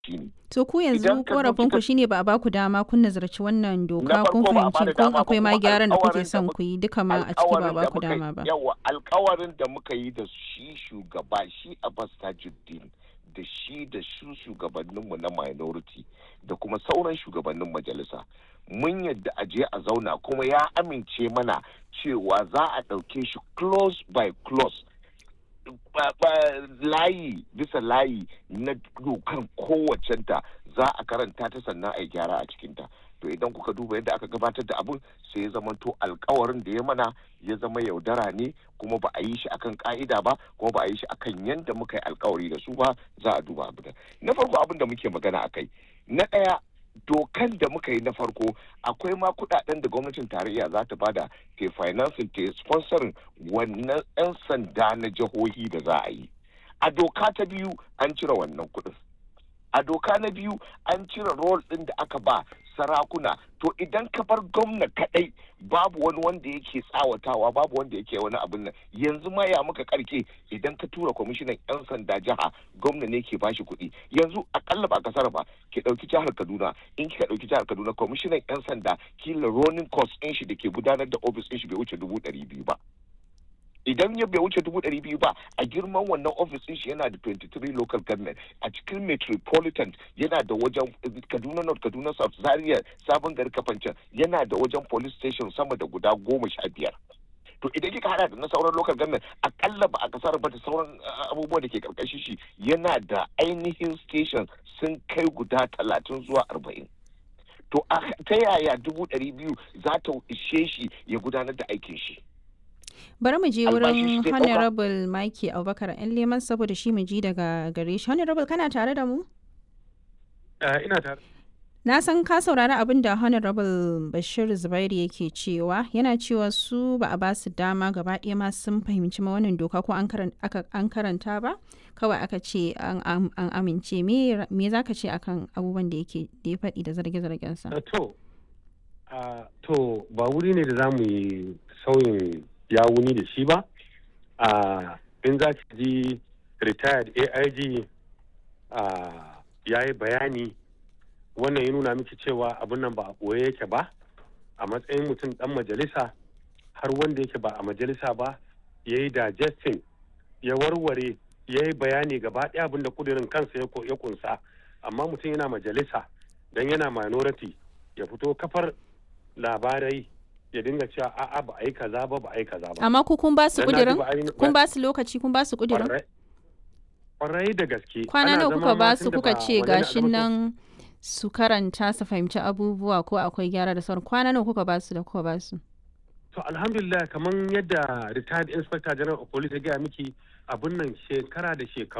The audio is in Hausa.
shine To ku yanzu Idan ka zo korafin ku kika- shine ba a baku dama kun nazarci wannan doka farko kun ba a fahimci bada kun dama ba, akwai ma kuma gyaran da kuke alƙawarin da son muka- ku yi duka ma a ciki ba a alkawarin da baku muka yi- dama ba. yawa alkawarin da muka yi da shi shugaba shi abbas tajuddin da shi da su shugabanninmu na minority da kuma sauran shugabannin majalisa mun yadda a je a zauna kuma ya amince mana cewa za a ɗauke shi close by close ba- ba- layi bisa layi na dokan kowacenta za a karanta ta sannan a yi gyara a cikinta to idan kuka duba yadda aka gabatar da abun sai ya zama to alkawarin da ya mana ya zama yaudara ne kuma ba a yi shi akan ka'ida ba kuma ba a yi shi akan yadda muka yi alkawari da su ba za a duba abu da na farko abin da muke magana akai na ɗaya dokan da muka yi na farko akwai ma kudaden da gwamnatin tarayya za ta bada ke financing ta sponsorin wannan 'yan sanda na jihohi da za a yi a doka ta biyu an cire wannan kudin a doka na biyu an cire rol ɗin da aka ba sarakuna to idan ka bar gwamna kadai babu wani wanda yake tsawatawa babu wanda yake wani abin nan yanzu ma ya muka karke idan ka tura kwamishinan yan sanda jiha gwamna ne ke bashi kuɗi yanzu akalla ba kasar ba ki ɗauki jihar kaduna in kika ɗauki jihar kaduna kwamishinan yan sanda kila ronin cost ɗin shi da ke gudanar da ofis ɗin shi bai wuce dubu ɗari biyu ba idan ya bai wuce dubu ɗari biyu ba a girman wannan ofis ɗin shi yana da 23 local government a cikin metropolitan yana da wajen kaduna north kaduna south zaria sabon gari kafancan yana da wajen police station sama da guda goma sha biyar to idan kika hada da na sauran local government akalla ba a kasar ba da sauran uh, abubuwa da ke karkashin shi yana da ainihin station sun kai guda talatin zuwa arba'in to a- ta yaya dubu ɗari biyu za ta ishe shi ya gudanar da aikin shi Bari mu je Albashi wurin shi zai ɗauka. Honorable Mike Abubakar ‘yan leman saboda shi mu ji daga gare shi. Honorable kana tare da mu? Eh, ina tare. Na san ka saurari abin da Honorable Bashir Zubairu yake cewa yana cewa su ba a ba su dama gaba ɗaya ma sun fahimci ma wannan doka ko an karan- aka- an karanta ba kawai aka ce an am- an amince me me za ka ce akan abubuwan da yake da ya faɗi da zarge-zargensa. Eh, To, ah, to ba wuri ne da za mu yi sauyin yawuni da shi ba. Ah, In za ki ji retired AIG ah, ya yi bayani wannan ya nuna miki cewa abin nan ba a ɓoye yake ba a matsayin mutum ɗan majalisa har wanda yake ba a majalisa ba ya yi digesting ya warware ya yi bayani gaba ɗaya abin da kudirin kansa ya ko- ya kunsa amma mutum yana majalisa don yana minority ya fito kafar labarai ya dinga cewa a'a ba a yi kaza ba ba a yi kaza ba Amma ku kun ba su Dan na ƙudirin? duba ainihin- Kun ba su lokaci kun ba su ƙudirin? Kwarai- kwarai da gaske Kwana Ana nawa zama kuka ma ba tun su da kuka ba ce wani na gashin albasu- nan su karanta su fahimci abubuwa ko akwai gyara da sauran kwana nawa kuka ba su da kuka ba su? To alhamdulillah kamar yadda retired inspector general of police ya gaya miki abun nan shekara da shekaru